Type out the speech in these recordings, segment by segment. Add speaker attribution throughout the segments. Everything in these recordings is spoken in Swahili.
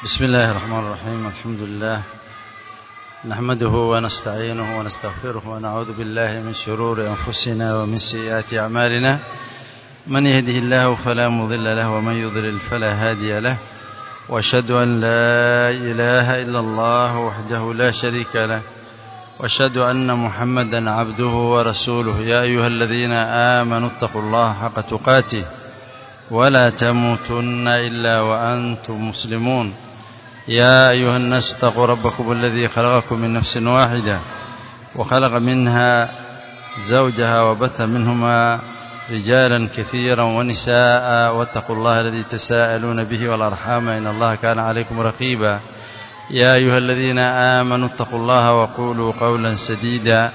Speaker 1: بسم الله الرحمن الرحيم الحمد لله نحمده ونستعينه ونستغفره ونعوذ بالله من شرور أنفسنا ومن سيئات أعمالنا من يهده الله فلا مضل له ومن يضلل فلا هادي له واشهد أن لا إله إلا الله وحده لا شريك له واشهد أن محمدا عبده ورسوله يا أيها الذين آمنوا اتقوا الله حق تقاته ولا تموتن إلا وأنتم مسلمون يا أيها الناس اتقوا ربكم الذي خلقكم من نفس واحدة وخلق منها زوجها وبث منهما رجالا كثيرا ونساء واتقوا الله الذي تساءلون به والأرحام إن الله كان عليكم رقيبا يا أيها الذين آمنوا اتقوا الله وقولوا قولا سديدا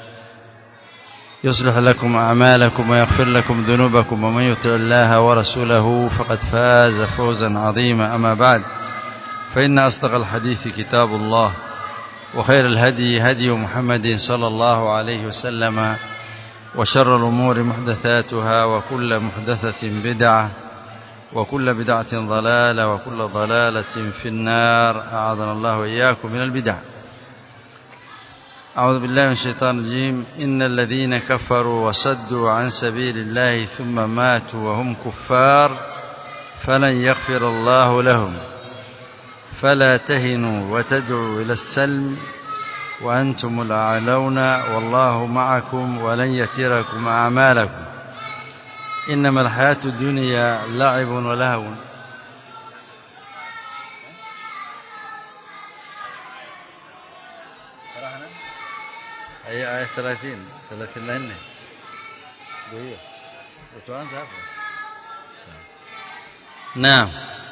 Speaker 1: يصلح لكم أعمالكم ويغفر لكم ذنوبكم ومن يطع الله ورسوله فقد فاز فوزا عظيما أما بعد فإن أصدق الحديث كتاب الله وخير الهدي هدي محمد صلى الله عليه وسلم وشر الأمور محدثاتها وكل محدثة بدعة وكل بدعة ضلالة وكل ضلالة في النار أعاذنا الله وإياكم من البدع أعوذ بالله من الشيطان الرجيم إن الذين كفروا وصدوا عن سبيل الله ثم ماتوا وهم كفار فلن يغفر الله لهم فلا تهنوا وتدعوا إلى السلم وأنتم الأعلون والله معكم ولن يتركم أعمالكم إنما الحياة الدنيا لعب ولهو أي آية 30 34 دقيقة وتوانت نعم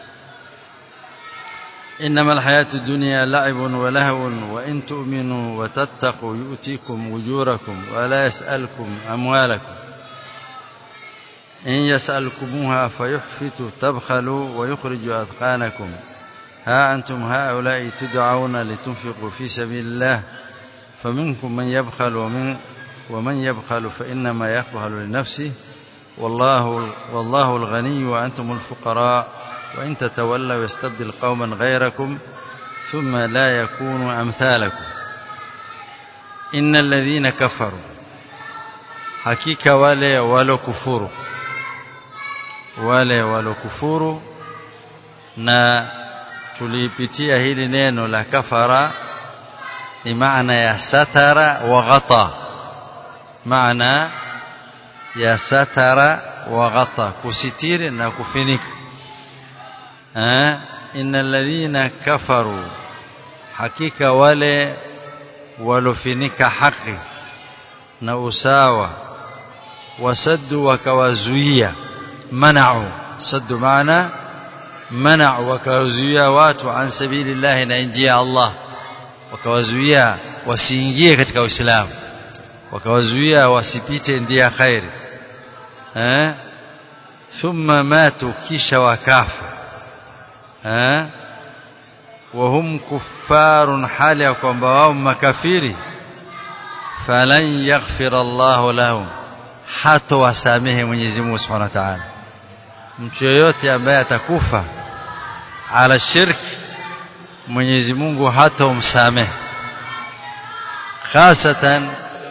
Speaker 1: إنما الحياة الدنيا لعب ولهو وإن تؤمنوا وتتقوا يؤتيكم أجوركم ولا يسألكم أموالكم إن يسألكموها فيحفت تبخلوا ويخرج أذقانكم ها أنتم هؤلاء تدعون لتنفقوا في سبيل الله فمنكم من يبخل ومن ومن يبخل فإنما يبخل لنفسه والله والله الغني وأنتم الفقراء وإن تتولوا يستبدل قوما غيركم ثم لا يكونوا أمثالكم إن الذين كفروا hakika wale walokufuru wale walokufuru na tulipitia hili neno la kafara ni maana ya satara wa ghata maana ya satara wa ghata kusitiri na kufinika eh innal ladhina kafaru hakika wale walofinika haki na usawa wasaddu wakawazuia mana'u saddu maana mana'u wakawazuia watu an sabilillah na njia Allah wakawazuia wasiingie katika Uislamu wakawazuia wasipite ndia khairi eh thumma matu kisha wakafa eh wahum kuffarun hali ya kwamba wao makafiri falan yaghfir Allah lahum hata wasamehe Mwenyezi Mungu Subhanahu wa Ta'ala mtu yoyote ambaye atakufa ala shirki Mwenyezi Mungu hata umsamehe hasatan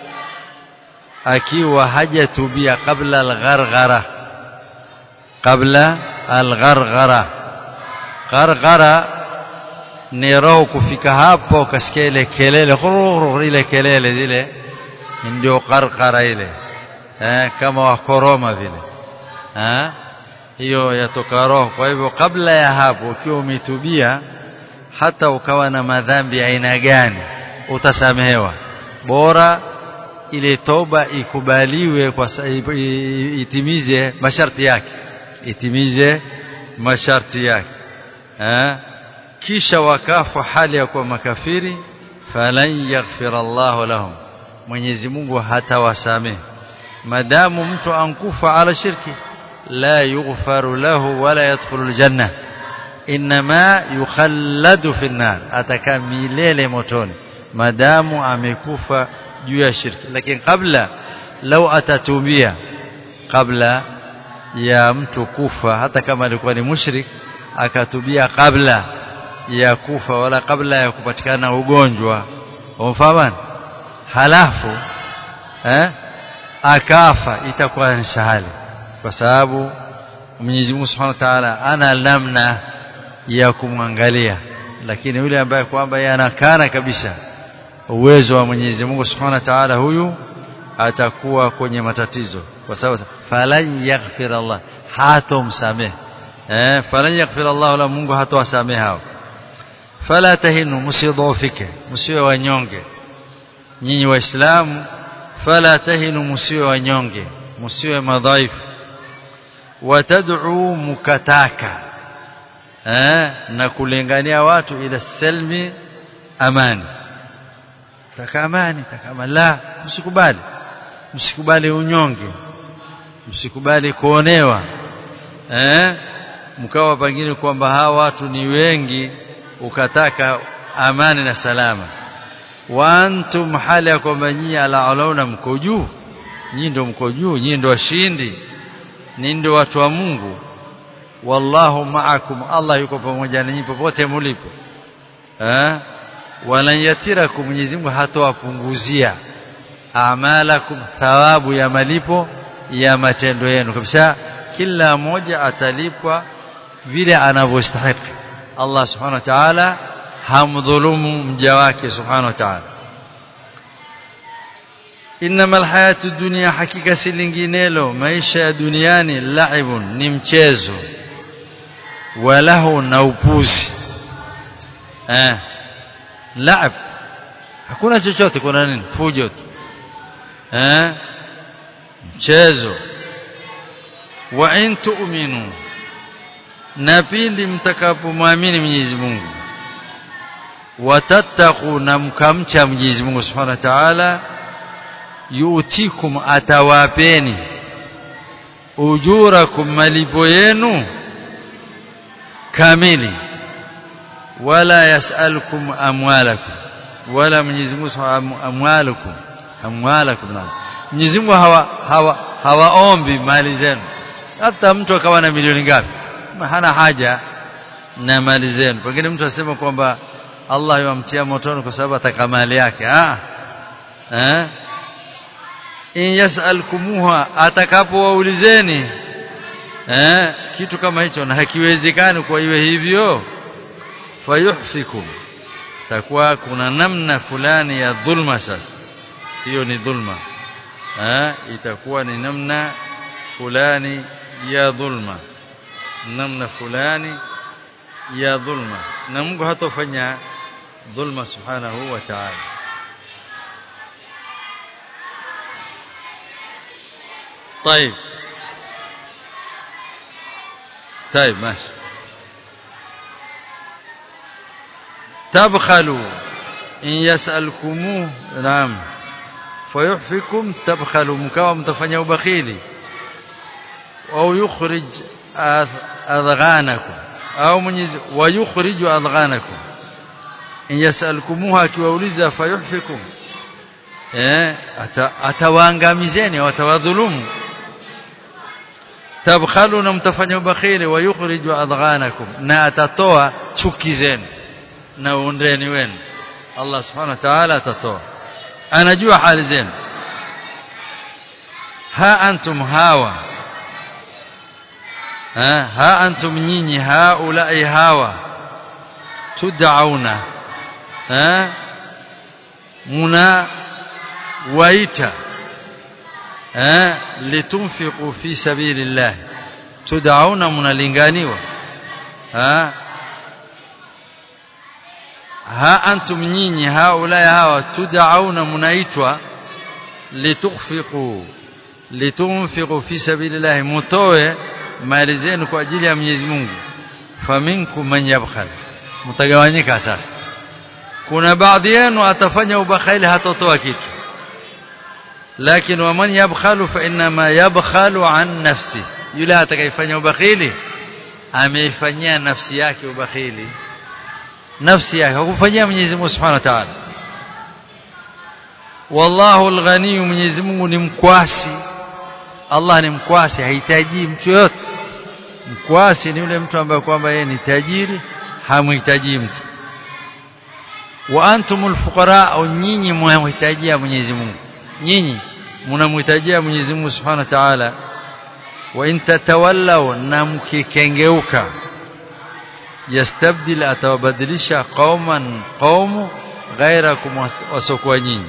Speaker 1: akiwa hajatubia kabla al-gharghara kabla al-gharghara gharghara ni roho kufika hapo ukasikia ile kelele ile kelele zile ndio qarqara ile eh kama wakoroma vile eh hiyo yatoka roho kwa hivyo kabla ya hapo ukiwa umetubia hata ukawa na madhambi aina gani utasamehewa bora ile toba ikubaliwe kwa itimize masharti yake itimize masharti yake eh kisha wakafa hali ya kuwa makafiri falan yaghfir Allah lahum Mwenyezi Mungu hatawasamehe madamu mtu ankufa ala shirki la yughfaru lahu wala yadkhulu aljanna inma yukhalladu fi an-nar atakaa milele motoni madamu amekufa juu ya shirki lakini kabla lau atatubia kabla ya mtu kufa hata kama alikuwa ni mushrik akatubia kabla ya kufa wala kabla ya kupatikana ugonjwa umfahamu halafu eh akafa itakuwa ni sahali kwa sababu Mwenyezi Mungu Subhanahu wa Ta'ala ana namna ya kumwangalia lakini yule ambaye kwamba yanakana kabisa uwezo wa Mwenyezi Mungu Subhanahu wa Ta'ala huyu atakuwa kwenye matatizo kwa sababu falan yaghfir Allah hatomsamehe eh falan yaghfir Allah la Mungu hatowasamehe hao fala tahinu msidhofike msiwe wanyonge nyinyi waislamu fala tahinu msiwe wanyonge msiwe madhaifu watad'u mukataka eh na kulingania watu ila salmi amani taka amani taka amani la msikubali msikubali unyonge msikubali kuonewa eh mkawa pengine kwamba hawa watu ni wengi ukataka amani na salama wa antum hali ya kwamba nyinyi alaulauna mko juu nyinyi ndio mko juu nyinyi ndio washindi ni ndio watu wa Mungu wallahu ma'akum Allah yuko pamoja nanyi popote mlipo eh wala yatirakum Mwenyezi Mungu hatowapunguzia amalakum thawabu ya malipo ya matendo yenu kabisa kila mmoja atalipwa vile anavyostahili Allah subhanahu wa ta'ala hamdhulumu mja wake subhanahu wa ta'ala inma alhayatu dunya hakika si linginelo maisha ya duniani laibun ni mchezo walahu na upuzi eh laib hakuna chochote kuna nini fujo tu eh mchezo wa in tu'minu na pindi mtakapomwamini Mwenyezi Mungu watattaqu na mkamcha Mwenyezi Mungu Subhanahu wa Ta'ala yuutikum atawapeni ujurakum malipo yenu kamili wala yasalukum amwalakum wala Mwenyezi Mungu amwalakum amwalakum Mwenyezi Mungu hawa hawa hawaombi mali zenu hata mtu akawa na milioni ngapi hana haja na mali zenu pengine mtu asema kwamba Allah yamtia motoni kwa sababu ataka mali yake ah eh in yasalkumuha atakapowaulizeni eh kitu kama hicho na hakiwezekani kwa iwe hivyo fayuhfikum takuwa kuna namna fulani ya dhulma sasa hiyo ni dhulma eh itakuwa ni namna fulani ya dhulma namna fulani ya dhulma na Mungu hatofanya dhulma subhanahu wa ta'ala طيب طيب ماشي تبخلوا إن يسألكموه نعم فيحفكم تبخلوا مكاوى متفنيا وبخيلي أو يخرج أذغانكم أو من ويخرج أذغانكم إن يسألكموها كيووليزا فيحفكم eh atawaangamizeni watawadhulumu tabkhalu na mtafanya ubakhili wa yukhriju adghanakum na atatoa chuki zenu na undeni wenu Allah subhanahu wa ta'ala atatoa anajua hali zenu ha antum hawa ha, ha antum nyinyi haulai hawa tud'auna ha muna waita eh litunfiqu fi sabilillah tud'auna mnalinganiwa ha ha antum nyinyi haula hawa tud'auna mnaitwa litukhfiqu litunfiqu fi sabilillah mutoe mali zenu kwa ajili ya Mwenyezi Mungu faminkum man yabkhal mtagawanyika sasa kuna baadhi yenu atafanya ubakhili hatotoa kitu لكن ومن يبخل فإنما يبخل عن نفسه yule atakayefanya ubakhili ameifanyia nafsi yake ubakhili nafsi yake hakufanyia Mwenyezi Mungu Subhanahu wa Ta'ala wallahu alghani Mwenyezi Mungu ni mkwasi Allah ni mkwasi hahitaji mtu yote mkwasi ni yule mtu ambaye kwamba yeye ni tajiri hamhitaji mtu wa antumul fuqara au nyinyi mnamhitajia Mwenyezi Mungu nyinyi mnamhitajia Mwenyezi Mungu Subhanahu wa Ta'ala wa in tatawallaw na mkikengeuka yastabdil atawabadilisha qauman qaumu ghairakum wasokuwa nyinyi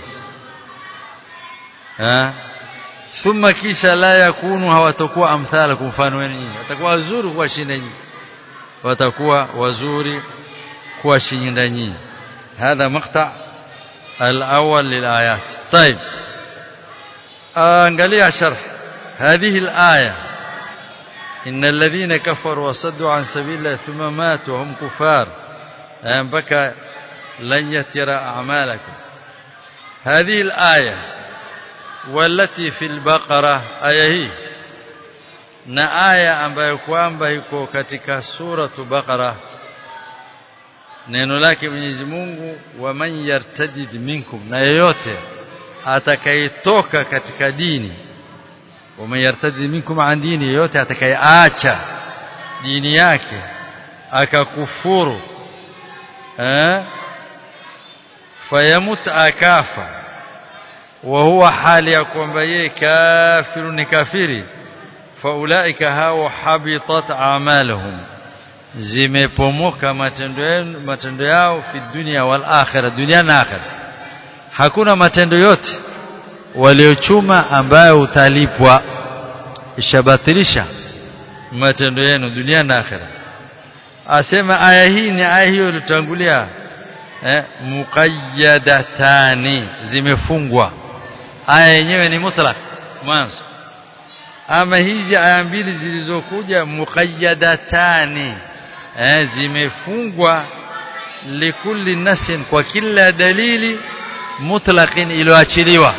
Speaker 1: thumma kisha la yakunu hawatakuwa amthalakum mfano wenu nyinyi watakuwa wazuri kuwashinda nyinyi watakuwa wazuri kuwashinda nyinyi هذا مقطع الأول للآيات طيب angalia sharh هذه الآية إن الذين كفروا وصدوا عن سبيل الله ثم ماتوا هم كفار بكى لن يترى أعمالكم هذه الآية والتي في البقرة آية هي na aya ambayo kwamba iko katika suratu Baqara neno lake Mwenyezi Mungu wa man yartadid minkum na yeyote atakayetoka katika dini wa man yartadid minkum an dini yeyote atakayeacha dini yake akakufuru eh fayamut akafa wa huwa hali ya kwamba yeye kafiru ni kafiri faulaika hao habitat a'maluhum zimepomoka matendo matendo yao fi dunia wal akhirah dunia na akhirah hakuna matendo yote waliochuma ambayo utalipwa ishabatilisha matendo yenu dunia na akhirah asema aya hii ni aya hiyo ilitangulia eh muqayyadatani zimefungwa aya yenyewe ni mutlaq mwanzo ama hizi aya mbili zilizokuja muqayyadatani eh zimefungwa likulli nasin kwa kila dalili mutlaqin iliyoachiliwa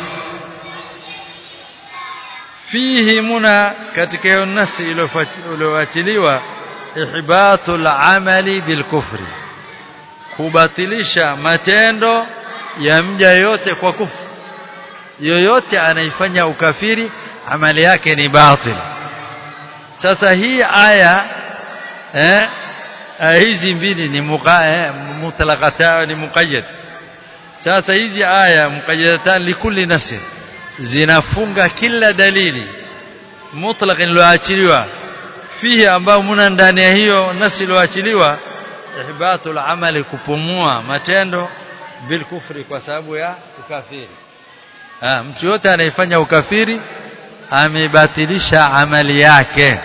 Speaker 1: fihi muna katika hiyo nasi iliyoachiliwa ihbatul amali bilkufri kubatilisha matendo ya mja yote kwa kufru yoyote anaifanya ukafiri amali yake ni batil sasa hii aya eh hizi mbili ni mutlaqata ni muqayyad sasa hizi aya muqayyadatan likulli nasr zinafunga kila dalili mutlaq iliyoachiliwa fihi ambao muna ndani ya hiyo nasi iliyoachiliwa ihbatul amali kupumua matendo bil kufri kwa sababu ya ukafiri ah mtu yote anayefanya ukafiri amebatilisha amali yake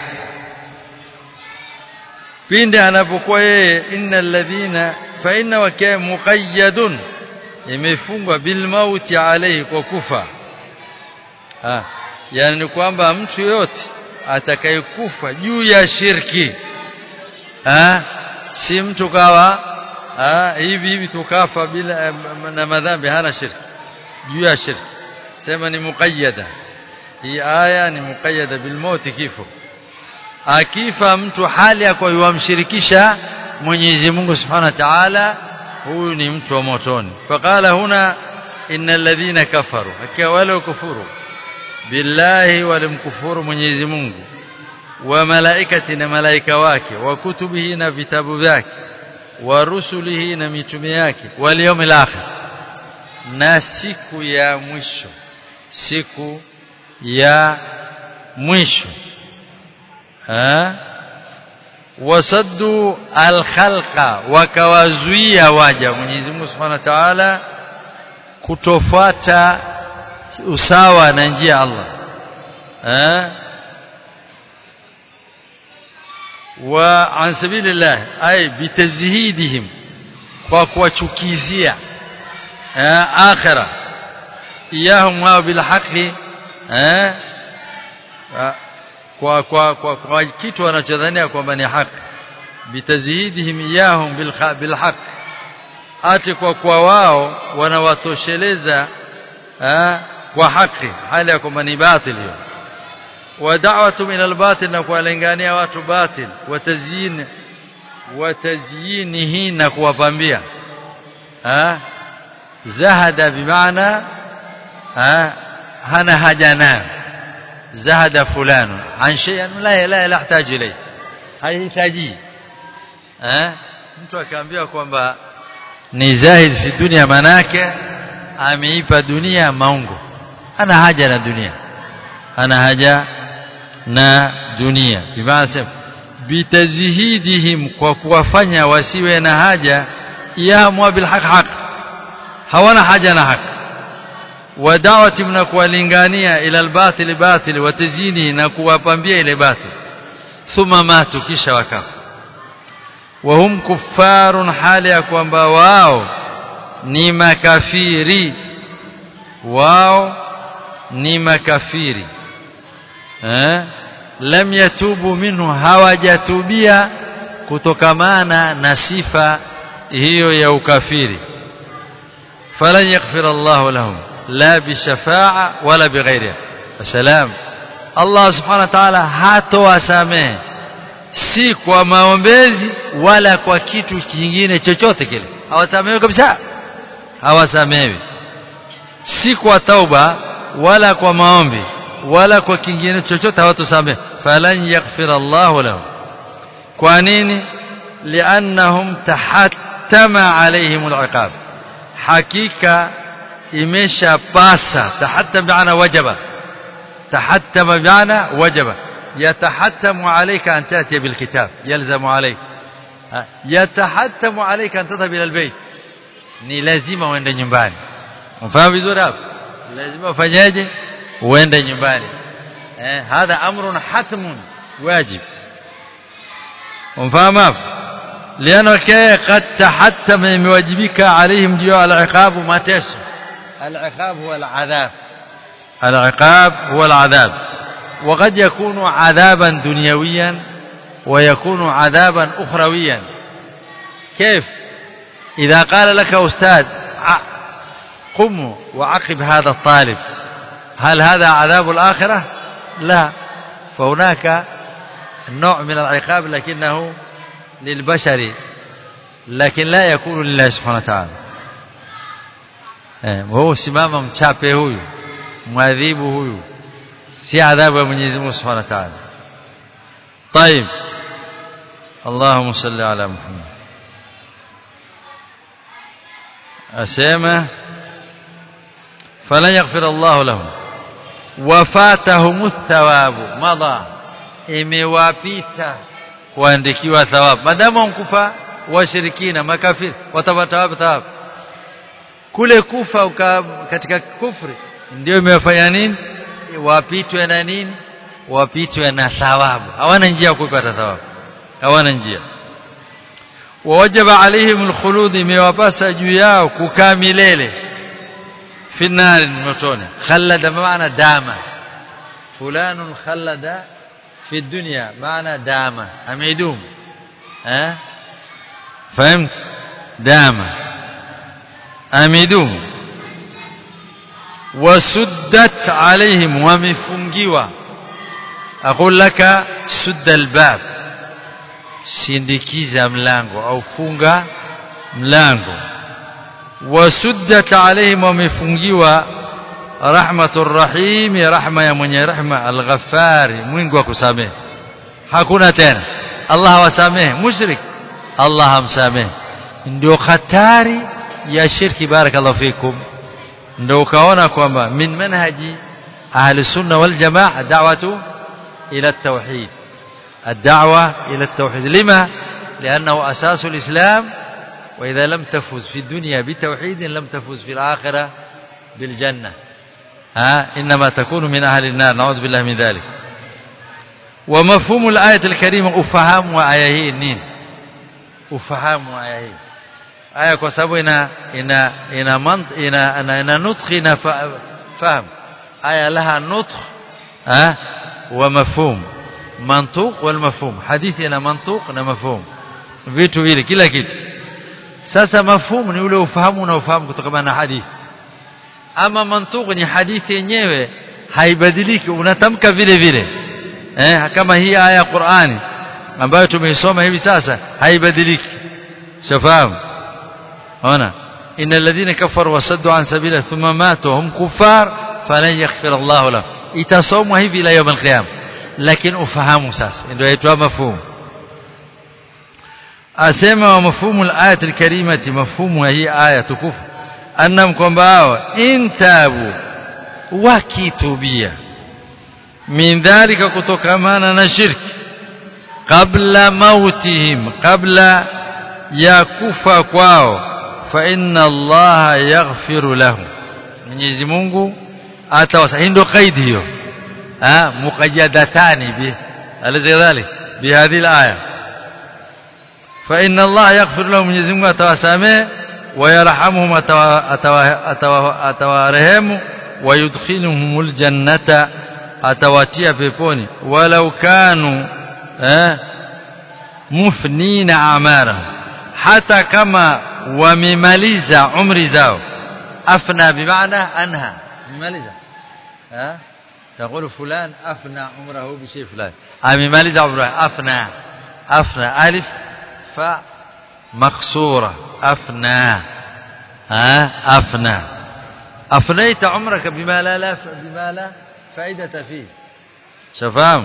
Speaker 1: pindi anapokuwa yeye innal ladhina fa inna wakaa muqayyadun imefungwa bil mauti alayhi kwa kufa ah yani kwamba mtu yote atakayekufa juu ya shirki ah si mtu kawa ah hivi hivi tukafa bila na madhambi hana shirki juu ya shirki sema ni muqayyada hii aya ni muqayyada bil mauti kifo akifa mtu hali ya kwa yumshirikisha Mwenyezi Mungu Subhanahu wa Ta'ala huyu ni mtu wa motoni faqala huna innal ladhina kafaru hakia wale kufuru billahi walimkufuru Mwenyezi Mungu wa malaikati na malaika wake wa kutubihi na vitabu vyake wa rusulihi na mitume yake wal yawmil akhir na siku ya mwisho siku ya mwisho ha wasaddu alkhalqa wakawazuia waja Mwenyezi Mungu Subhanahu wa Ta'ala kutofuata usawa na njia Allah ha wa an sabilillah ay bitazhidihim kwa kuwachukizia akhira iyahum wa bil haqqi eh kwa kwa kwa, kwa kitu wanachodhania kwamba ni haki bitazhidihim iyahum bil bil haqq ati kwa kwa wao wanawatosheleza kwa haki hali ya kwamba ni batil hiyo wa da'watu ila al-batil na kuwalingania watu batil wa tazyin wa tazyinihi na kuwapambia zahada bimaana hana haja nayo zahada fulano an shay'an la la la yahtaji ilay haihitaji eh mtu akaambiwa kwamba ni zahid fi dunia manake ameipa dunia maungo ana haja na dunia ana haja na dunia bimaana bitazhidihim kwa kuwafanya wasiwe na haja yaamua bilhaq haq hawana haja na haki wa da'wati na kuwalingania ila albatil batil wa tazini na kuwapambia ile batil thumma matu kisha wakafa wa hum kuffarun hali ya kwamba wao ni makafiri wao ni makafiri eh lam yatubu minhu hawajatubia kutokamana na sifa hiyo ya ukafiri falan yaghfir Allah lahum la bishafa'a wala bighairiha salam Allah subhanahu wa ta'ala hatowasamehe si kwa maombezi wala kwa kitu kingine chochote kile hawasamehewi kabisa hawasamehewi si kwa tauba wala kwa maombi wala kwa kingine chochote hawatosamehe falan yaghfir Allah lahum kwa nini liannahum tahattama alaihim aliqab hakika imeshapasa tahattam bi'ana wajaba tahattama bi'ana wajaba يتحتم عليك أن تأتي بالكتاب يلزم عليك يتحتم عليك أن تذهب إلى البيت ni lazima uende nyumbani mfahamu vizuri hapo lazima ufanyaje uende nyumbani eh hadha amrun hatmun wajib mfahamu hapo liano kaya qad tahattama imewajibika alaihim juu al-iqab mateso al-iqab huwa al-adhab al-iqab huwa al-adhab وقد يكون عذابا دنيويا ويكون عذابا أخرويا كيف إذا قال لك أستاذ قم وعقب هذا الطالب هل هذا عذاب الآخرة لا فهناك نوع من العقاب لكنه للبشر لكن لا يكون لله سبحانه وتعالى وهو simama mchape huyu mwadhibu huyu si adhabu ya Mwenyezi Mungu Subhanahu wa Ta'ala. طيب اللهم صل على محمد أسمى فلن يغفر الله لهم وفاتهم الثواب مضى imewapita kuandikiwa thawabu madamu mkufa washirikina makafiri watapata wapi thawabu kule kufa uka, katika kufri ndio imewafanya nini wapitwe na nini wapitwe na thawabu hawana njia ya kupata thawabu hawana njia wawajaba alaihim alkhulud imewapasa juu yao kukaa milele fi nar motoni khallada maana dama fulanun khallada fi dunya maana dama ameidum eh fahamt dama ameidum وسدت عليهم ومفungiwa أقول لك سد الباب sindikiza mlango au funga mlango wasuddat alaihim wamefungiwa rahmatur rahim rahma ya mwenye rahma alghaffari mwingi wa kusamehe hakuna tena Allah hawasamehe mushrik Allah hamsamehe ndio hatari ya shirki barakallahu fikum ndio ukaona kwamba min manhaji ahli sunna wal jamaa da'watu ila at-tauhid الدعوة إلى التوحيد لما؟ لأنه أساس الإسلام وإذا لم تفز في الدنيا بتوحيد لم تفز في الآخرة بالجنة ها إنما تكون من أهل النار نعوذ بالله من ذلك ومفهوم الآية الكريمة أفهام وآيه نين أفهام وآيه aya kwa sababu ina ina ina mant, ina ina, ina nutq ina fahm aya laha nutq ha wa mafhum mantuq wal mafhum hadithi ina mantuq na mafhum vitu vile kila kitu sasa mafhum ni ule ufahamu na ufahamu kutokana na hadithi ama mantuq ni hadithi yenyewe haibadiliki unatamka vile vile eh kama hii aya ya Qur'ani ambayo tumeisoma hivi sasa haibadiliki shafahamu هنا إن الذين كفروا وصدوا عن سبيله ثم ماتوا هم كفار فلن يغفر الله لهم itasomwa hivi ila يوم القيامه lakini ufahamu sasa ndio yaitwa mafhumu asema wa mafhumu al-ayat al-karimati mafhumu hii aya tukufu annam kwamba hao intabu wakitubia min dhalika kutokamana na shirki qabla mautihim qabla ya kufa kwao fa inna allaha yaghfiru lahum Mwenyezi Mungu atawasa ndio kaidi hiyo ah muqayyadatani bi alizadhalik bihadhi alaya fa inna allaha yaghfiru lahum Mwenyezi Mungu atawasamee ويرحمهم أتوارهم ويدخلهم الجنة أتواتيا بيبوني ولو كانوا مفنين أعمارهم حتى كما ومماليزا عمر زاو أفنى بمعنى أنهى مماليزا ها تقول فلان أفنى عمره بشيء فلان مماليزا عمره أفنى أفنى ألف ف مقصورة أفنى ها أفنى أفنيت عمرك بما لا, لا بما لا فائدة فيه شفاهم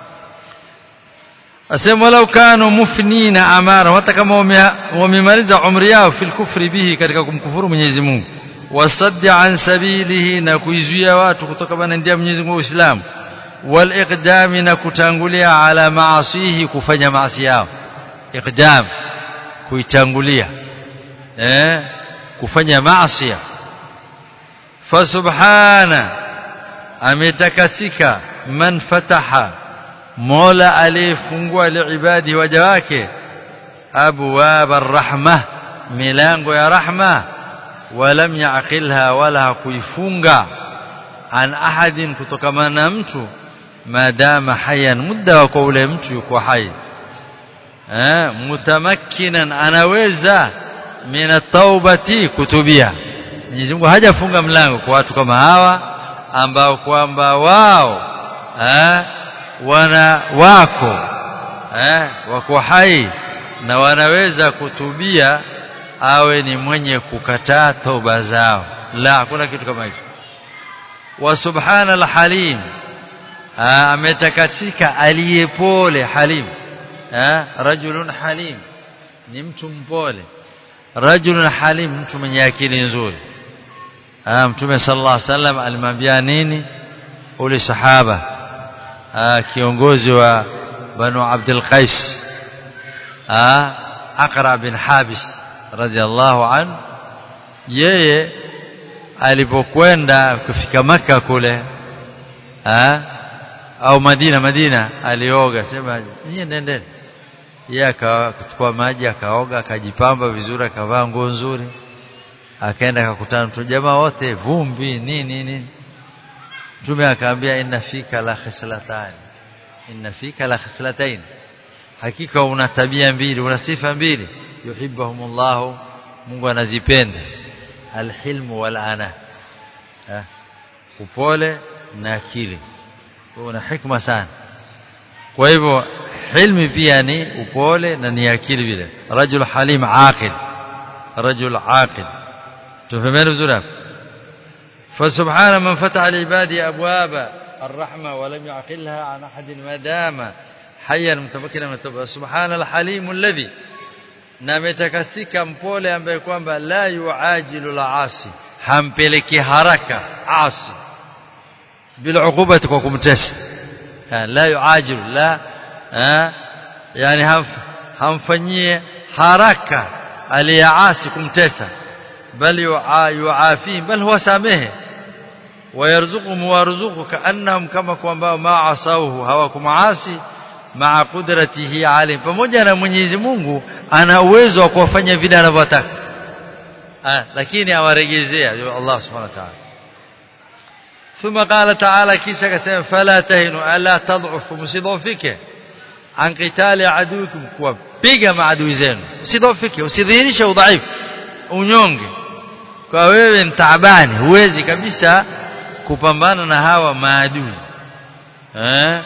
Speaker 1: أسم ولو كانوا مفنين أمارا hata kama wamemaliza umri yao fil kufri bihi katika kumkufuru Mwenyezi Mungu wasaddi an sabilihi na kuizuia watu kutoka bana ndia Mwenyezi Mungu Uislamu wal iqdami na kutangulia ala maasihi kufanya maasi yao iqdam kuitangulia eh kufanya maasi fa subhana ametakasika man fataha mola aliyefungua liibadi waja wake abwab arrahma milango ya rahma walam yaqilha wala kuifunga an ahadin kutokana na mtu madama hayan muda wa kwa ule mtu yuko hai eh mutamakkinan anaweza mina taubati kutubia Mwenyezi Mungu hajafunga mlango kwa watu kama hawa ambao kwamba wao eh wana wako eh wako hai na wanaweza kutubia awe ni mwenye kukataa toba zao la hakuna kitu kama hicho wa subhanal halim ametakatika aliyepole halim rajulun halim ni mtu mpole rajulun halim mtu mwenye akili nzuri mtume sallallahu alaihi wasallam alimwambia nini ule sahaba kiongozi wa banu abdul qais aqra bin habis radhiallahu an yeye alipokwenda kufika maka kule au Madina Madina alioga sema nyie nendeni yeye akachukua maji akaoga akajipamba vizuri akavaa nguo nzuri akaenda akakutana mtu jamaa wote vumbi nini nini mtume akaambia inna fika la khislatan inna fika la khislatain hakika una tabia mbili una sifa mbili yuhibbuhumullah Mungu anazipenda alhilmu wal ana upole na akili una hikma sana kwa hivyo hilmi pia ni upole na ni akili vile rajul halim aqil rajul aqil tufahamiana vizuri hapo فسبحان من فتح لعباده ابواب الرحمه ولم يعقلها عن احد ما دام حيا متمكنا من التوبه سبحان الحليم الذي nametakasika mpole ambaye kwamba la yuajilu laasi hampeleki haraka asi بالعقوبة kwa kumtesa la yuajilu la yani hamfanyie haraka aliyaasi kumtesa bal yuafi bal huwa samehe ويرزقهم ويرزقه كانهم كما kwamba ma asauhu hawakumaasi maa qudratihi alim pamoja na Mwenyezi Mungu ana uwezo wa kuwafanya vile anavyotaka lakini awaregezea Allah subhanahu wa ta'ala ثم قال تعالى كيسا كسم فلا تهنوا ألا تضعفوا مصدوفك عن قتال عدوكم kuwapiga maadui zenu usidhofike usidhihirishe udhaifu unyonge kwa wewe ni taabani huwezi kabisa kupambana na hawa maadui eh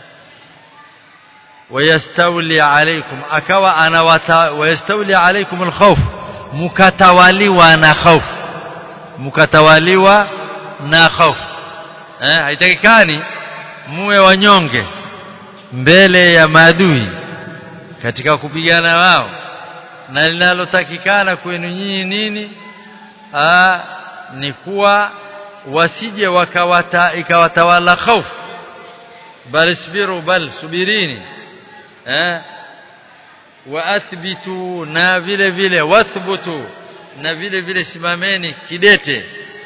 Speaker 1: wayastawli alaykum akawa anawata wayastawli alaykum alkhawf mukatawaliwa na khawf mukatawaliwa na khawf eh haitakikani muwe wanyonge mbele ya maadui katika kupigana wao na linalotakikana kwenu nyinyi nini Aa, ni kuwa wasije wakawata ikawatawala hofu bal isbiru bal subirini eh waathbitu na vile vile wathbutu na vile vile simameni kidete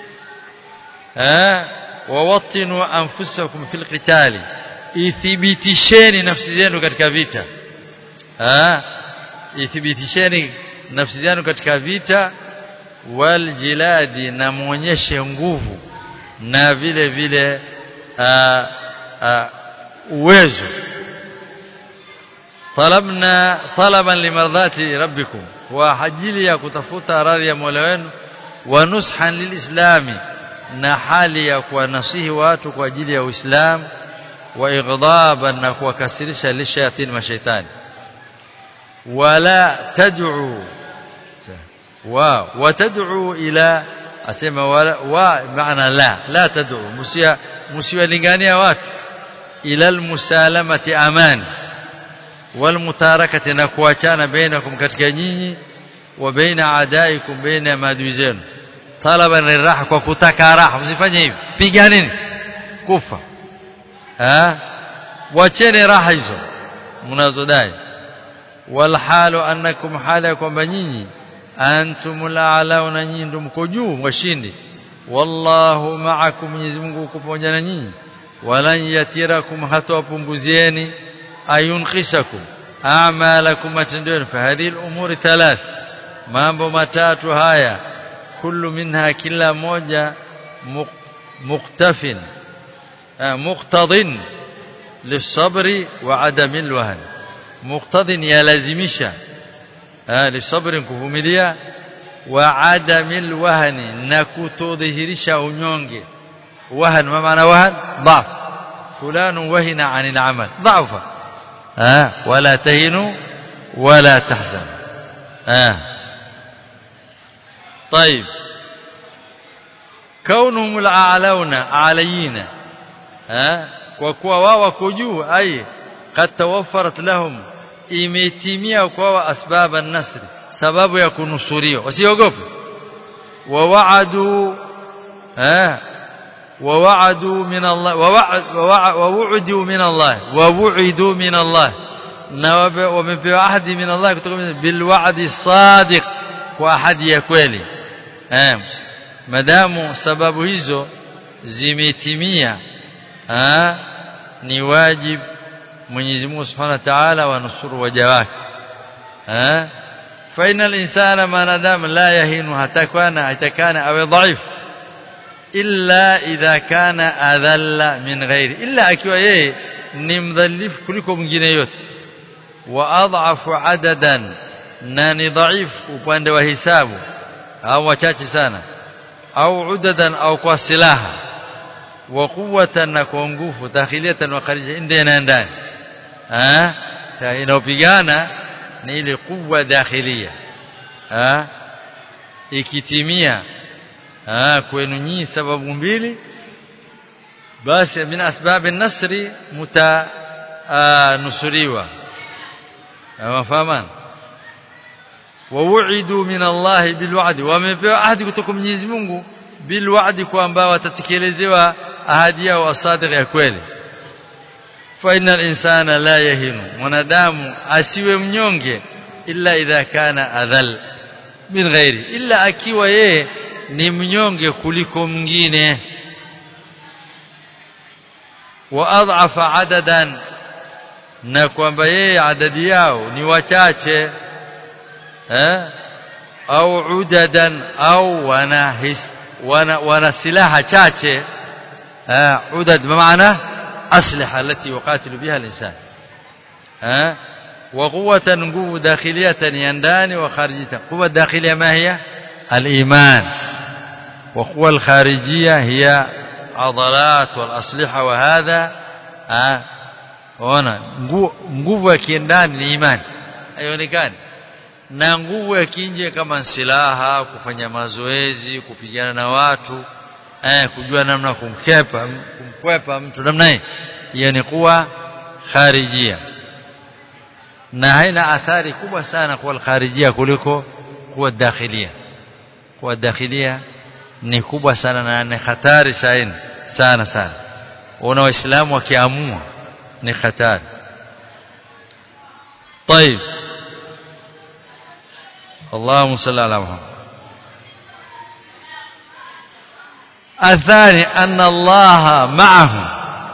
Speaker 1: eh wawatinu anfusakum fil qitali ithibitisheni nafsi zenu katika vita eh ithibitisheni nafsi zenu katika vita wal jiladi na muonyeshe nguvu na vile vile aa, aa, uwezo talabna talaban limardhati rabbikum wa ajili ya kutafuta radhi ya Mola wenu wa nushan lilislami na hali ya kuwanasihi watu kwa ajili ya Uislamu wa igdaban na kuwakasirisha lishayatin mashaitani wala tad'u wa watad'u ila asema wa, wa maana la la tad'u musia musiwalingania watu ila almusalamati amani walmutarakati na kuachana bainakum katika nyinyi wa baina adaikum baina maadui zenu talaban liraha kwa kutaka raha msifanye hivi piganeni kufa ha wacheni raha hizo mnazodai walhalu annakum hala kwamba nyinyi antumul a'launa nyinyi ndio mko juu washindi wallahu ma'akum Mwenyezi Mungu uko pamoja na nyinyi walan yatirakum hatawapunguzieni ayunkhisakum a'malakum matendeni fa hadhihi al-umuri thalath mambo matatu haya kullu minha kila moja muqtafin muqtadin lisabri wa adami alwahn muqtadin yalazimisha lisabri kuvumilia wa adami alwahn na kutodhihirisha unyonge wahn ma maana wahn ضعف فلان وهن عن العمل ضعف آه ولا تهنوا ولا تحزنوا آه طيب كونهم الأعلون علينا آه وكوا wao wako juu ai قد توفرت لهم imetimia kwa asbab an-nasr sababu ya kunusuriwa wasiogope wa wa'adu eh ووعدوا من الله ووعدوا من الله ووعدوا من الله ومن عهد من الله بالوعد الصادق واحد ya kweli eh madamu sababu hizo zimetimia eh ni wajib Mwenyezi Mungu Subhanahu wa Ta'ala wanusuru waja wake eh fa inal insana manadam la yahinu hatakana atakana awe dhaifu illa idha kana adhalla min ghairi illa akiwa yeye ni mdhalifu kuliko mwingine yote wa adhafu adadan na ni dhaifu upande wa hisabu au wachache sana au udadan au kwa silaha wa quwwatan na kwa nguvu dakhiliyatan wa kharija ndio na ndani ah inapigana ni ile kuwa dakhilia ah ikitimia ah kwenu nyinyi sababu mbili basi min asbab an-nasri mutanusuriwa wafahaman wauidu min Allah bilwa'd wamepewa ahadi kutoka Mwenyezi Mungu bilwa'd kwamba watatekelezewa ahadi yao asadiq ya kweli fa innal insana la yahinu mwanadamu asiwe mnyonge illa idha kana adhal min ghairi illa akiwa yeye ni mnyonge kuliko mwingine wa adhafa adadan na kwamba yeye adadi yao ni wachache eh au udadan au wana his, wana, wana silaha chache eh udad maana asliha التي يقاتل بها الانسان eh وقوه nguvu dakhiliyatan yandani wa kharijatan quwwa dakhiliya ma hiya الايمان وقوة الخارجية هي عضلات والأسلحة وهذا آه هنا nguvu ya kiendani ni imani haionekani na nguvu ya kinje kama silaha kufanya mazoezi kupigana na watu eh kujua namna kumkepa kumkwepa mtu namna hii hiyo ni kuwa kharijia na haina athari kubwa sana kwa alkharijia kuliko kuwa dakhilia kuwa dakhilia ni kubwa sana na ni hatari sana sana sana una waislamu wakiamua ni hatari طيب اللهم صل على محمد الثاني أن الله معهم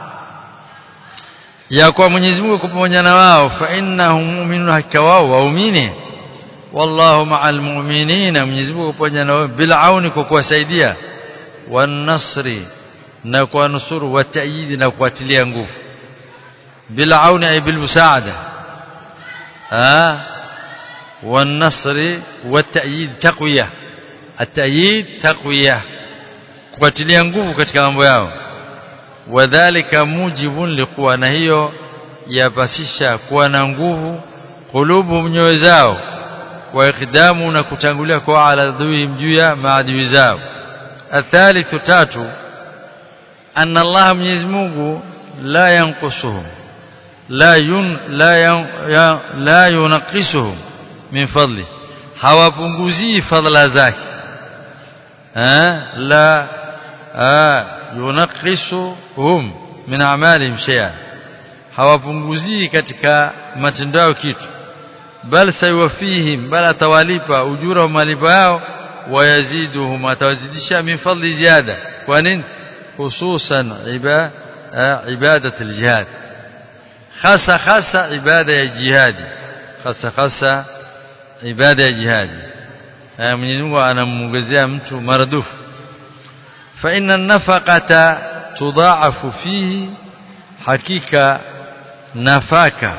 Speaker 1: ya kuwa Mwenyezi Mungu pamoja na wao fa innahum mu'minun hakika wao waumini wallahu ma'al mu'minina Mwenyezi Mungu pamoja na wao bil auni kwa kuwasaidia wan nasri na kuwanusuru wa ta'yid na kuatilia nguvu bil auni ay bil musaada ah wan nasri wa ta'yid taqwiya at-ta'yid taqwiya kuatilia nguvu katika mambo yao wadhālika mujibun liquwa na hiyo yapasisha kuwa na nguvu kulubu nyoyo zao wa ikdamu na kutangulia kwa ala dhui juu ya maadui zao athalithu tatu anna Allah Mwenyezi Mungu la yanqusuhum la yun la yan, ya, la yunqisuhum min fadli hawapunguzii fadla zake eh la ah yunaqisuhum min a'malihim shay'a hawapunguzii katika matendo yao kitu bal sayuwafihim bal atawalipa ujura wa malipo yao wayaziduhum atawazidisha min fadli ziada kwa nini hususan ibadat aljihad hasa hasa ibada ya jihadi hasa hasa ibada ya jihadi Mwenyezi Mungu anamuongezea mtu maradufu فإن النفقة تضاعف فيه حقيقة نفاكة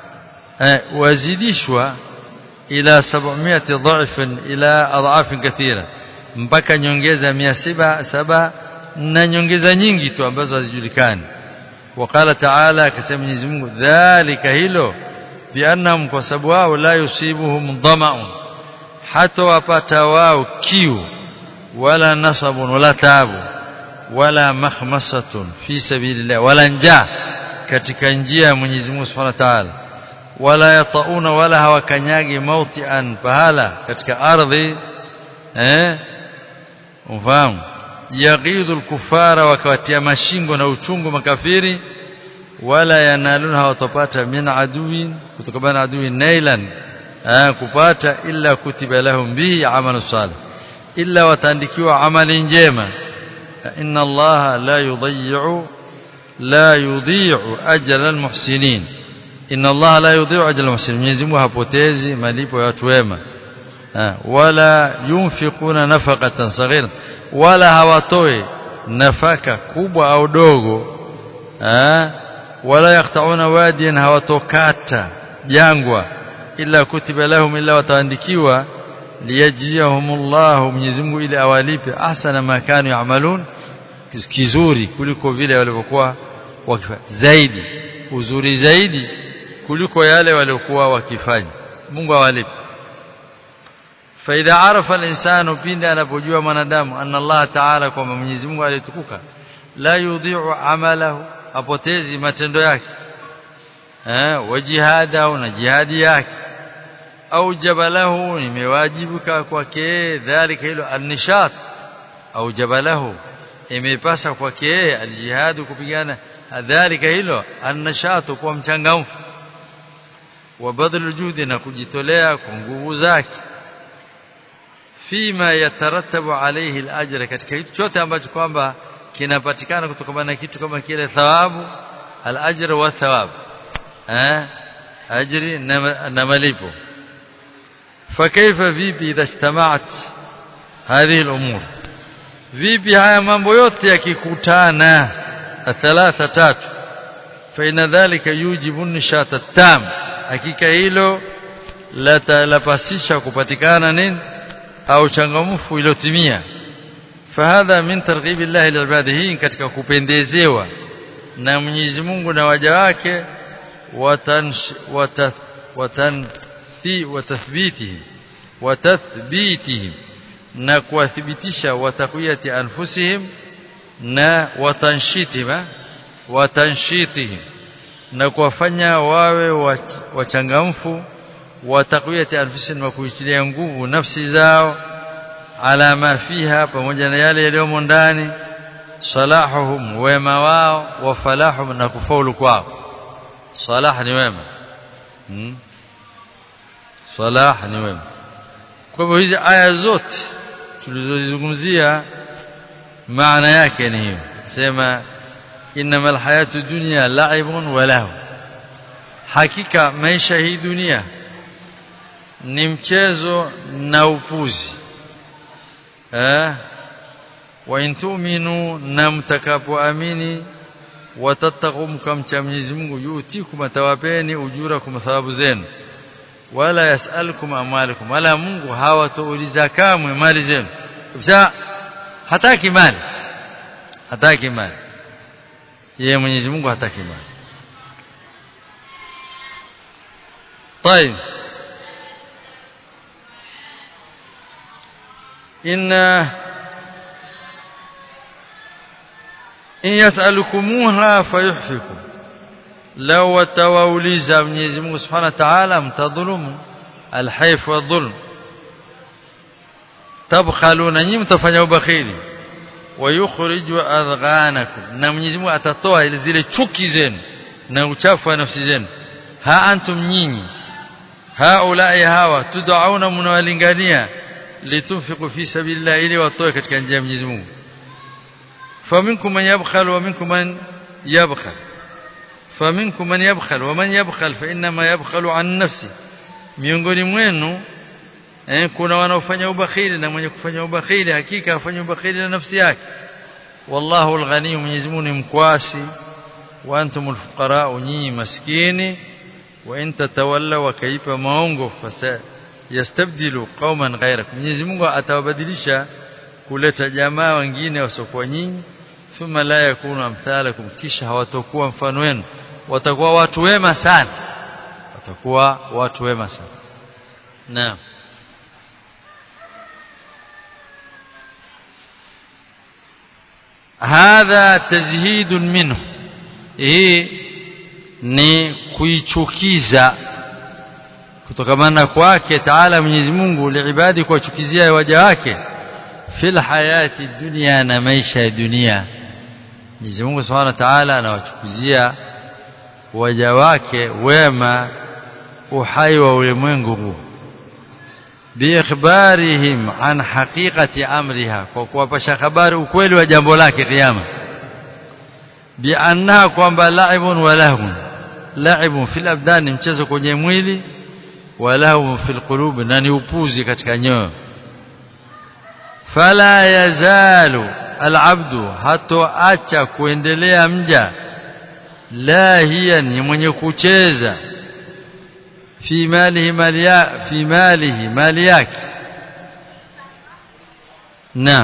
Speaker 1: وزيدشوا إلى 700 ضعف إلى أضعاف كثيرة mpaka nyongeza 700 na nyongeza nyingi tu ambazo hazijulikani وقال تعالى akasema Mwenyezi Mungu dhalika hilo biannahum kwa sababu wao la yusibuhum dhama'un hata wapata wao kiu ولا نصب ولا تعب ولا مخمصة في سبيل الله ولا njaa katika njia ya Mwenyezi Mungu Subhanahu wa Ta'ala wala yatauna wala hawakanyagi mautian pahala katika ardhi eh ufahamu yaghidhu al-kuffara wakawatia mashingo na uchungu makafiri wala yanaluna hawatapata min aduwin kutokana na adui nailan kupata illa kutiba lahum bihi amalu salih illa wataandikiwa amali njema inna allaha la yudhi'u la yudhi'u ajra almuhsinin inna allaha la yudhi'u ajra almuhsinin Mwenyezi Mungu hapotezi malipo ya watu wema wala yunfiquna nafaqatan saghira wala hawatoi nafaka kubwa au dogo wala yaqta'una wadiyan hawatokata jangwa illa kutiba lahum illa wataandikiwa liyajziyahumullahu Mwenyezi Mungu ili awalipe ahsana ma kanu yaamalun kizuri kuliko vile walivyokuwa wakifanya zaidi uzuri zaidi kuliko yale waliokuwa wakifanya Mungu awalipe faidha arafa al-insanu pindi anapojua mwanadamu anna Allah ta'ala kwamba Mwenyezi Mungu alitukuka la yudhi'u amalahu apotezi matendo yake eh wajihadahu na jihadi yake au jabalahu imewajibika kwake dhalika hilo alnishat au jabalahu imepasa kwake aljihad kupigana dhalika hilo alnishat kwa mchangamfu wa badal juhudi na kujitolea kwa nguvu zake fima yatarattabu alayhi alajra katika kitu chote ambacho kwamba kinapatikana kutokana na kitu kama kile thawabu alajra wa thawab eh ajri na malipo فكيف vipi idha ijtamaat hadhihi al-umur vipi haya mambo yote yakikutana thalatha tatu fa ina dhalika yujibu nishata tam hakika hilo lapasisha kupatikana nini au changamfu iliyotimia fahadha min targhibi Allah lilibadihi katika kupendezewa na Mwenyezi Mungu na waja wake watan watan وتثبيته وتثبيتهم na kuwathibitisha watakwiyati anfusihim na watanshitihim watanshitihim na kuwafanya wawe wachangamfu wa taqwiyati anfusihim wa kuitilia nguvu nafsi zao ala ma fiha pamoja na yale yaliyomo ndani salahuhum wema wao wa falahum na kufaulu kwao salah ni wema hmm? salah ni wema kwa hivyo hizi aya zote tulizozungumzia maana yake ni hiyo sema innamal hayatu dunya la'ibun wa lahu hakika maisha hii dunia ni mchezo na upuzi eh wa in tu'minu na mtakapoamini watattaqu mkamcha Mwenyezi Mungu yutikum atawapeni ujurakum thawabu zenu wala yasalukum amwalikum wala Mungu hawatauliza kamwe mali zenu kabisa hataki mali hataki mali yeye Mwenyezi Mungu hataki mali طيب إن إن يسألكموها فيحفكم لو وتوauliza Mwenyezi Mungu Subhanahu wa Ta'ala mtadhulumu alhayf wa dhulm tabkhaluna nyinyi mtafanya ubakhili wayukhriju adghanakum na Mwenyezi Mungu atatoa zile chuki zenu na uchafu wa nafsi zenu ha antum nyinyi haulai hawa tudauna mnawalingania litunfiqu fi sabilillah ili watoe katika njia ya Mwenyezi Mungu faminkum man yabkhal wa minkum man yabkhal faminkum man yabkhal wa man yabkhal fa inma yabkhalu an nafsi miongoni mwenu eh, kuna wanaofanya ubakhili na mwenye kufanya ubakhili hakika afanya ubakhili na nafsi yake wallahu alghani Mwenyezi Mungu ni mkwasi wa antumul fuqara nyinyi maskini wa in tatawallaw wakaipa maongo fasa yastabdilu qauman ghayrakum Mwenyezi Mungu atawabadilisha kuleta jamaa wengine wasiokuwa nyinyi thumma la yakunu amthalakum kisha hawatakuwa mfano wenu watakuwa watu wema sana watakuwa watu wema sana naam hadha tazhidun minhu hii ni kuichukiza kutokamana kwake taala Mwenyezi Mungu liibadi kuwachukizia waja wake fil hayati dunia na maisha ya dunia Mwenyezi Mungu Subhanahu wa Ta'ala anawachukizia waja wake wema uhai wa ulimwengu huu biikhbarihim an haqiqati amriha kwa kuwapasha habari ukweli wa jambo lake kiyama biannaha kwamba la'ibun wa lahun la'ibun fil abdan mchezo kwenye mwili wa lahun fil qulub na ni upuzi katika nyoyo fala yazalu alabdu hatoacha kuendelea mja lahiyan ni mwenye kucheza fi malihi mali ya fi malihi mali yake naam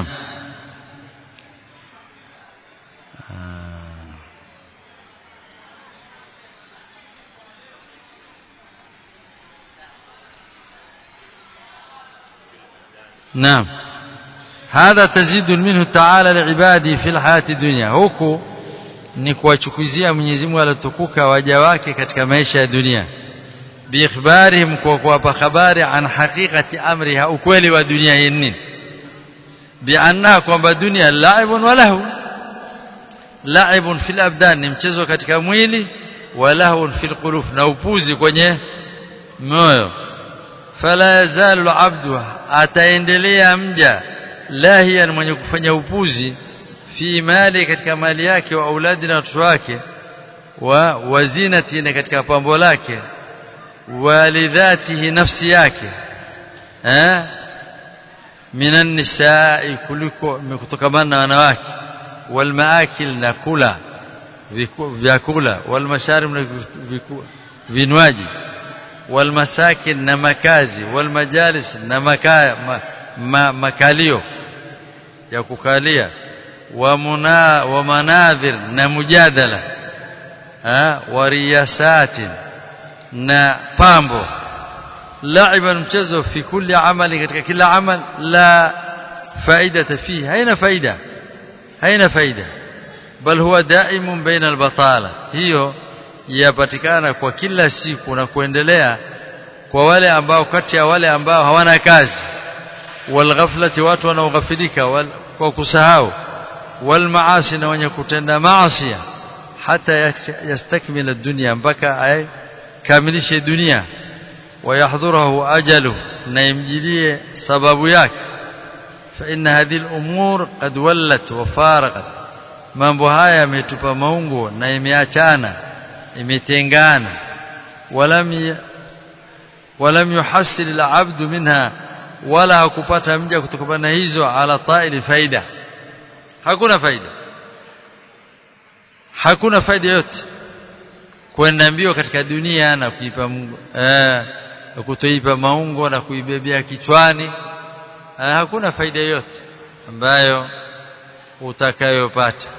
Speaker 1: نعم هذا تزيد منه تعالى لعباده في الحياة الدنيا huku ni kuwachukuzia Mwenyezi Mungu alitukuka waja wake katika maisha ya dunia biikhbarihim kwa kuwapa habari an haqiqati amriha ukweli wa dunia hii nini bianna kwamba dunia laibun wa lahu laibun fil abdan ni mchezo katika mwili wa lahun fil qulub na upuzi kwenye moyo fala yazalu abdu ataendelea mja lahiyan mwenye kufanya upuzi fi mali katika mali yake wa auladi na watoto wake wa wazinati na katika pambo lake walidhatihi nafsi yake eh minan nisaa kuliko kutokamana na wanawake walmaakil na kula vyakula walmasharib na vinywaji walmasakin na makazi walmajalis na maka, ma, ma, makalio ya kukalia wa muna wa manadhir na mujadala ha wa riyasatin na pambo laiban mchezo fi kulli amali katika kila amal la faida fihi haina faida haina faida bal huwa daimun baina albatala hiyo yapatikana kwa kila siku na kuendelea kwa wale ambao kati ya wale ambao hawana kazi walghaflati watu wanaoghafilika wal, kwa kusahau walmaasi na wenye kutenda maasi hata yastakmila dunia mpaka aikamilishe dunia wayahdhurahu ajalu na imjilie sababu yake فإن هذه الأمور قد ولت وفارقت mambo haya yametupa maungo na imeachana imetengana walam walam yuhassil al-abd minha wala hakupata mja kutokana na hizo ala ta'ili faida hakuna faida hakuna faida yote kwenda mbio katika dunia na kuipa eh, kutoipa maungo na kuibebea kichwani eh, hakuna faida yote ambayo utakayopata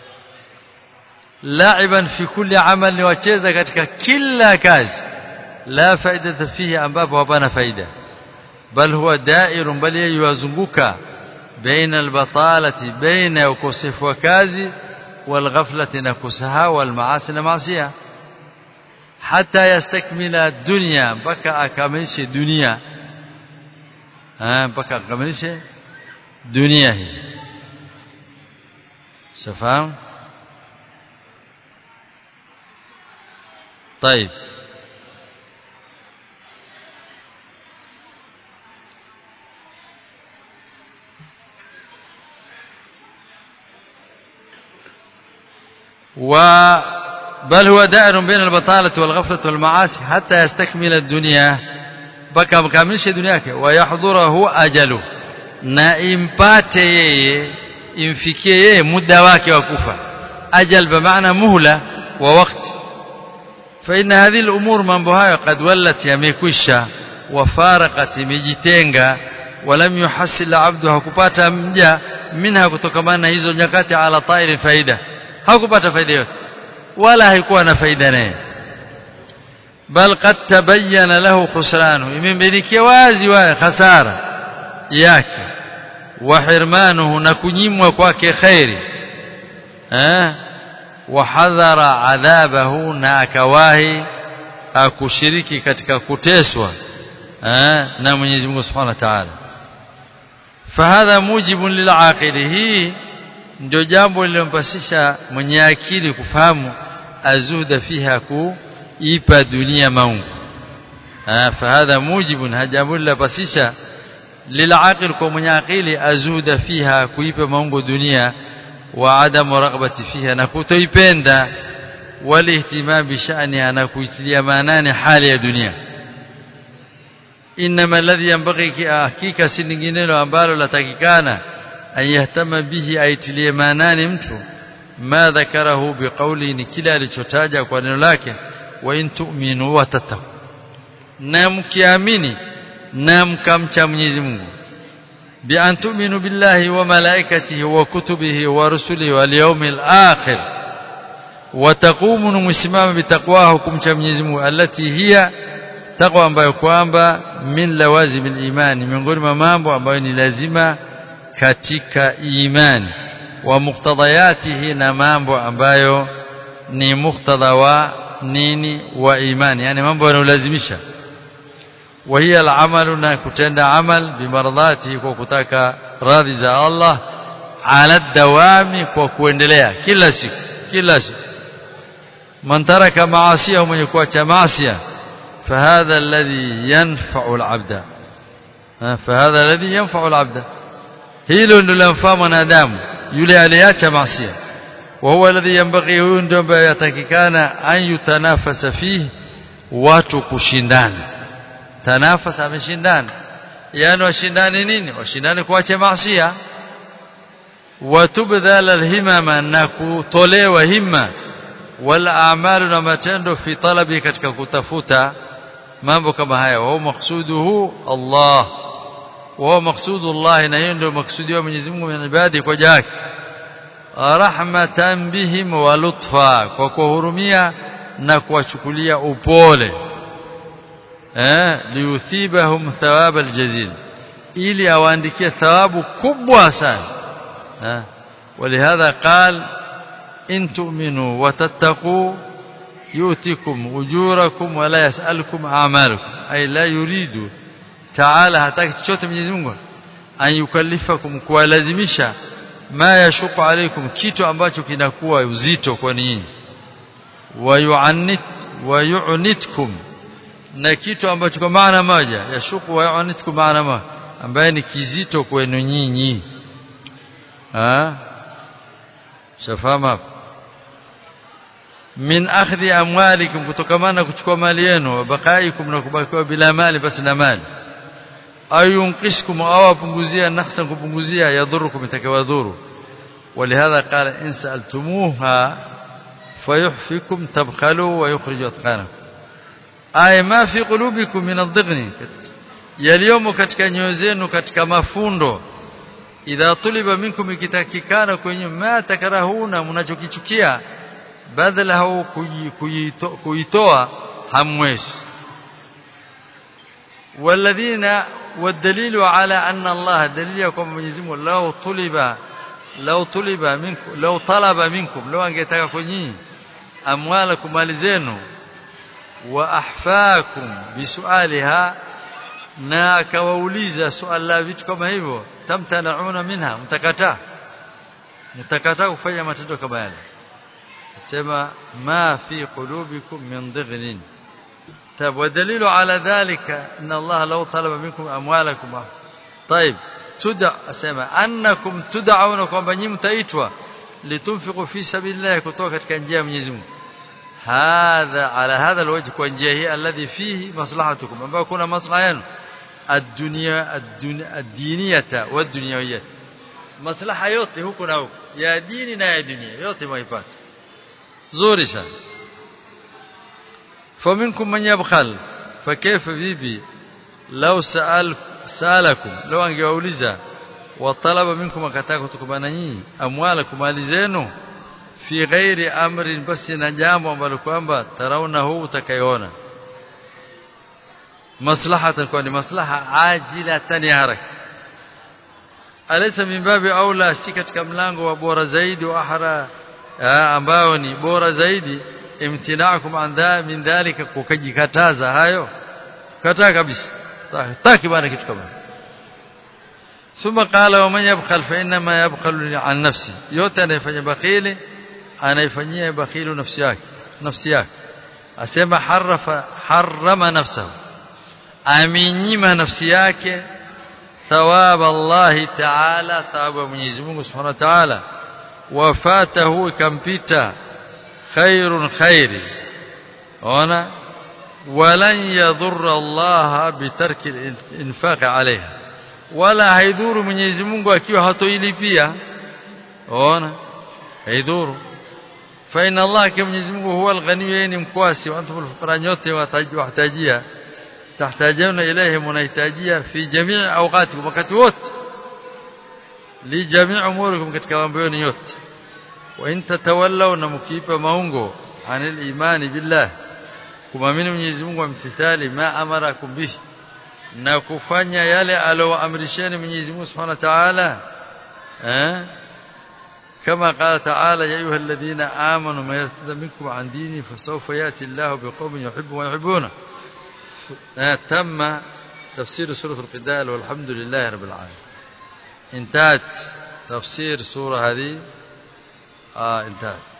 Speaker 1: laiban fi kulli amal wacheza katika kila kazi la faida fihi ambapo hapana faida bal huwa dairun bali yuwazunguka baina albatalati baina ukosefu wa kazi walghaflati na kusahau walmaasi na maasiya hata yastakmila dunya mpaka akamilishe dunia mpaka akamilishe dunia hii شفاهم طيب و بل هو دائر بين البطالة والغفلة والمعاصي حتى يستكمل الدنيا بكى مكملش دنياك ويحضره أجله na impate yeye imfikie yeye muda wake wa kufa ajal bamaana muhla wa wakati فإن هذه الأمور mambo hayo قد ولت yamekwisha wafaraqat imejitenga walam yuhassil abdu hakupata mja minha kutokamana na hizo nyakati ala ta'il faida hakupata faida yote wala haikuwa na faida naye bal qad tabayyana lahu khusranu imembenikia wazi wa khasara yake wa hirmanuhu na kunyimwa kwake khairi eh wahadhara adhabahu na akawahi akushiriki katika kuteswa eh na Mwenyezi Mungu Subhanahu wa Ta'ala fahadha mujibun lilaqili hii ndio jambo lilompasisha mwenye akili kufahamu azuda fiha kuipa dunia maungu ah fahadha mujibun hajambo lilopasisha lilaqil kwa mwenye akili azuda fiha kuipa maungu dunia wa adamu raghbati fiha na kutoipenda walihtimam bishaniha na kuitilia maanani hali ya dunia inma alladhi yanbaghi hakika si linginelo ambalo latakikana an yahtama bihi aitilie maanani mtu ma dhakarahu biqawli ni kila alichotaja kwa neno lake wa in tu'minu wa tattaqu na mkiamini na mkamcha Mwenyezi Mungu bi an tu'minu billahi wa malaikatihi wa kutubihi wa rusulihi wal yawmil akhir wa taqumu musimama bitaqwahu kumcha Mwenyezi Mungu allati hiya taqwa ambayo kwamba min lawazim imani miongoni mwa mambo ambayo ni lazima katika imani wa muktadayatihi na mambo ambayo ni muktadha wa nini wa imani yani mambo yanayolazimisha وهي العمل na kutenda amal bimaradhati kwa kutaka radhi za Allah ala dawami kwa kuendelea kila siku kila siku man taraka maasiya mwenye kuacha maasiya فهذا الذي ينفع العبد فهذا الذي ينفع العبد hilo ndilo lamfaa mwanadamu yule aliacha maasiya وهو الذي ينبغي huyo ndio ambaye yatakikana an yutanafasa fihi watu kushindana tanafas ameshindana yani washindane nini washindane kuacha maasiya watubdhal alhimama na kutolewa himma wal a'malu na matendo fi talabi katika kutafuta mambo kama haya wa maqsuduhu Allah wa maqsudu Allah na hiyo ndio maksudi wa Mwenyezi Mungu na ibadi kwa jake rahmatan bihim wa lutfa kwa kuhurumia na kuwachukulia upole eh liyuthibahum thawab aljazil ili awaandikie thawabu kubwa sana eh ولهذا قال in tu'minu wa tattaqu يؤتكم أجوركم ولا يسألكم أعمالكم أي لا يريد تعالى hataki chochote Mwenyezi Mungu an yukallifakum kuwalazimisha ma yashuku alaikum kitu ambacho kinakuwa uzito kwa nyinyi wayu'annit wayu'nitkum na kitu ambacho kwa maana moja yashuku wayu'nitkum maana moja ambaye ni kizito kwenu nyinyi ah shafama min akhdhi amwalikum kutokamana kuchukua mali yenu wabakaikum na kubakiwa bila mali basi na mali ayunqishkum au apunguzia naqsan kupunguzia yadhurukum itakawadhuru ولهذا قال إن سألتموها فيحفكم تبخلوا ويخرج أثقالكم أي ما في قلوبكم من الضغن yaliyomo katika nyoyo zenu katika mafundo idha tuliba minkum ikitakikana kwenye ma takarahuna mnachokichukia badala kuitoa hamwezi والذين والدليل على أن الله دليل يكون منزم لو طلب لو طلب منكم لو طلب منكم لو angetaka kwenye amwalakum mali zenu wa ahfaakum bisualiha na akawauliza swali la vitu kama hivyo tamtanauna minha mtakataa mtakataa kufanya matendo kama yale sema ma fi qulubikum min dhighnin طيب والدليل على ذلك ان الله لو طلب منكم اموالكم طيب تدع اسمع انكم تدعون kwamba nyinyi mtaitwa litunfiqu fi sabilillah kutoka katika njia ya Mwenyezi Mungu hadha ala hadha alwajh kwa njia hii alladhi fihi maslahatukum ambao kuna maslaha yenu الدنيا الدينيه والدنيويه maslaha yote huko na huko ya dini na ya dunia yote mwaipata zuri sana فمنكم من يبخل فكيف vipi لو سأل سالكم لو angewauliza watalaba minkum akataka kutokamana nyinyi amwalakum mali zenu fi ghairi amrin basi na jambo ambalo kwamba tarauna huu utakayoona maslahatan kwa ni maslaha ajilatan ya haraka alaysa min babi aula si katika mlango wa bora zaidi wa ahra ambao ni bora zaidi imtinaakum an dha min dhalika kukajikataza hayo kataa kabisa taki bana kitu kama ثم قال ومن يبخل فانما يبخل عن نفسه yote anayefanya bakhili anaifanyia bakhilu nafsi yake nafsi yake asema harafa harama nafsahu aminyima nafsi yake thawab Allah ta'ala thawabu Mwenyezi Mungu Subhanahu wa Ta'ala wafatahu ikampita khairun khairi ona walan yadhurra Allah bitarki al-infaq alayha wala haidhuru Mwenyezi Mungu akiwa hatoilipia ona haidhuru fa inna Allah kama Mwenyezi Mungu huwa al-ghani ni mkwasi wa antum al-fuqara nyote watajia tahtajuna ilayhi munaitajia fi jamii awqatikum wakati wote li jamii umurikum katika mambo yenu yote wa in tatawallaw na mkiipa maungo anil imani billah kumamini Mwenyezi Mungu amtithali ma amarakum bihi na kufanya yale alowaamrisheni Mwenyezi Mungu Subhanahu wa Ta'ala eh كما قال تعالى يا أيها الذين آمنوا ما يرتد منكم عن ديني فسوف يأتي الله بقوم يحب ويحبونه تم تفسير سورة القتال والحمد لله رب العالمين انتهت تفسير سورة هذه آه انتهت